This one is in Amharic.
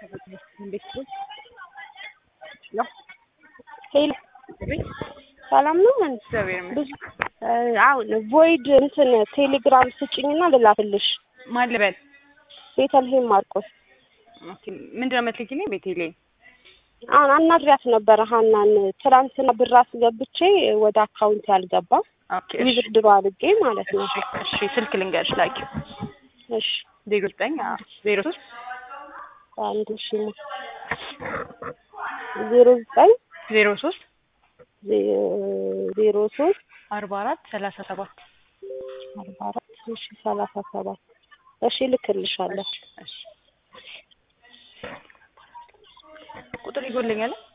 ሄሎ ሰላም ነው? ምን እግዚአብሔር ብዙ አሁን ቮይድ እንትን ቴሌግራም ስጭኝና ልላክልሽ። ማን ልበል? ቤተልሔም ማርቆስ ኦኬ ምንድን ነው የምትልኪልኝ? ቤቴሌ አሁን አናግሪያት ነበረ ሀናን ትናንትና ብር አስገብቼ ወደ አካውንት ያልገባ ኦኬ እሺ ዊዝድሮ አድርጌ ማለት ነው። እሺ እሺ ስልክ ልንገርሽ ላኪው እሺ ዜሮ ዘጠኝ ዜሮ ሶስት አንድ ሺ ዜሮ ዘጠኝ ዜሮ ሶስት ዜሮ ሶስት አርባ አራት ሰላሳ ሰባት አርባ አራት እሺ ሰላሳ ሰባት እሺ ልክልሻለሁ። እሺ ቁጥር ይጎልኛል